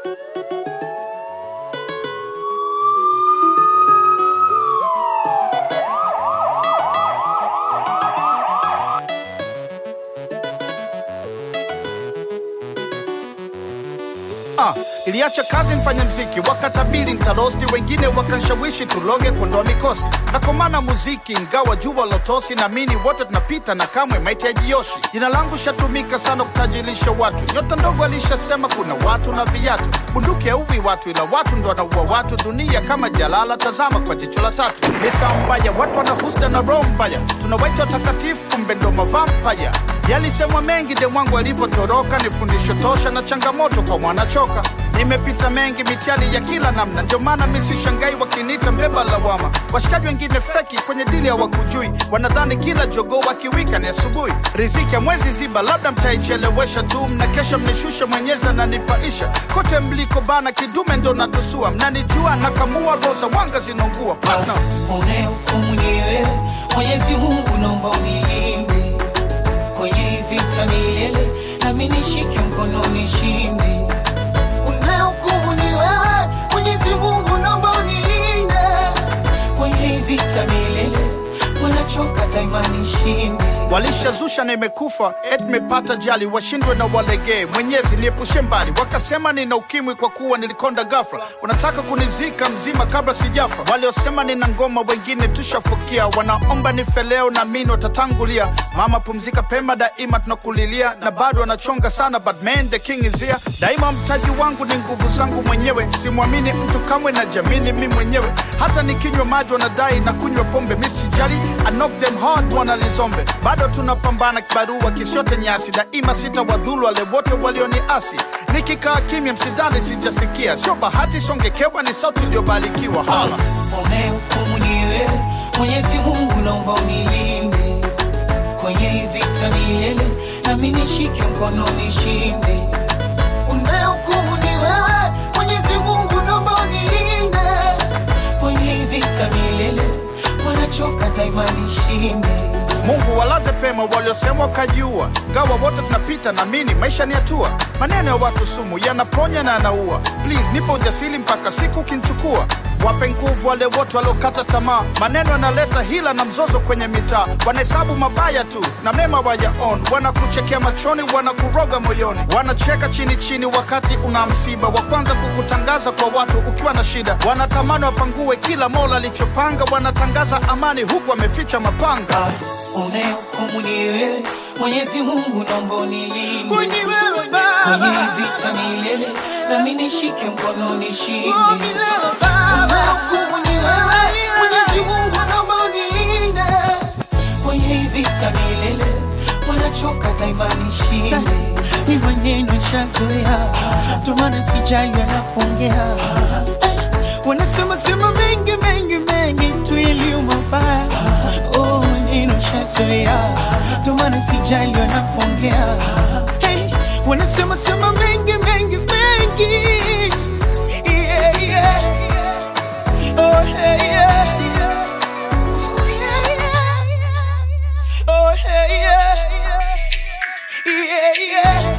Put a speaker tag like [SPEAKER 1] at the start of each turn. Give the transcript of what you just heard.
[SPEAKER 1] Ah, iliacha kazi mfanya mziki wakatabiri ntarosti, wengine wakanshawishi tuloge kuondoa mikosi na komana muziki, ingawa jua lotosi, naamini wote tunapita na kamwe maiti hajioshi. Jina langu shatumika sana kutajirisha watu, nyota ndogo alishasema kuna watu na viatu, bunduki hauwi watu, ila watu ndo wanaua watu. Dunia kama jalala, tazama kwa jicho la tatu. Ni saa mbaya, watu wanahusda na roho mbaya, tunawaita watakatifu, kumbe ndo mavampaya. Yalisemwa mengi de mwangu alivyotoroka, ni fundisho tosha na changamoto kwa mwanachoka. Nimepita mengi mitihani ya kila namna, ndio maana mi sishangai wakiniita mbeba lawama. Washikaji wengine feki kwenye dili hawakujui, wanadhani kila jogoo wakiwika ni asubuhi. Riziki ya mwezi ziba, labda mtaichelewesha tu, mna kesha mnishusha, mwenyezi ananipaisha. Kote mliko bana, kidume ndo natusua, mnanijua nakamua, roza wanga zinaungua partner.
[SPEAKER 2] unayehukumu ni wewe Mwenyezi Mungu, naomba unilinde kwenye hii vita milele, nami nishike mkono nishinde. Unayehukumu ni wewe Mwenyezi Mungu, naomba unilinde kwenye hii vita milele, wanachoka daima nishinde.
[SPEAKER 1] walishazusha na imekufa et mepata jali washindwe na walegee mwenyezi niepushe mbali wakasema nina ukimwi kwa kuwa nilikonda gafra wanataka kunizika mzima kabla sijafa waliosema nina ngoma wengine tushafukia wanaomba nife leo na mini watatangulia mama pumzika pema daima tunakulilia na bado wanachonga sana but man the king is here daima mtaji wangu ni nguvu zangu mwenyewe simwamini mtu kamwe na jamini mi mwenyewe hata nikinywa maji wanadai na kunywa pombe misijali I knock them hard wanalizombe bado tunapambana kibarua kisiote nyasi daima sita wadhulu wale wote walioniasi nikikaa kimya msidhani sijasikia sio bahati songekewa ni sauti iliyobarikiwa hala
[SPEAKER 2] unayehukumu ni wewe Mwenyezi Mungu, naomba unilinde kwenye hii vita milele, nami nishike mkono nishinde. Unayehukumu ni wewe Mwenyezi Mungu, naomba unilinde kwenye hii vita milele, wanachoka daima nishinde.
[SPEAKER 1] mungu walaze pema waliosema wakajiua gawa wote tunapita na mini maisha ni hatua maneno ya watu sumu yanaponya na yanaua please nipo ujasiri mpaka siku ukinchukua wape nguvu wale wote waliokata tamaa maneno yanaleta hila na mzozo kwenye mitaa wanahesabu mabaya tu na mema wayaon wanakuchekea machoni wanakuroga moyoni wanacheka chini chini wakati una msiba wa kwanza kukutangaza kwa watu ukiwa na shida wanatamani wapangue kila mola alichopanga wanatangaza amani huku wameficha mapanga
[SPEAKER 2] Unayehukumu ni wewe Mwenyezi Mungu, naomba unilinde
[SPEAKER 3] Kwenye wewe
[SPEAKER 2] kwenye
[SPEAKER 3] Baba,
[SPEAKER 2] hii vita milele, nami nishike mkono nishinde.
[SPEAKER 3] oh milele Baba,
[SPEAKER 2] Unayehukumu ni wewe Mwenyezi Mungu, naomba unilinde kwenye hii vita milele, wanachoka daima nishinde.
[SPEAKER 3] ni maneno shazoea, ndo maana sijali wanapongea. Wanasema sema mengi mengi mengi tu iliyo mabaya. Oh, maneno shazoea, ndo maana sijali wanapongea. Hey, wanasema sema mengi mengi mengi. Yeah, yeah. Oh, hey, yeah. Oh, yeah, yeah. Oh, hey, yeah. Yeah, yeah.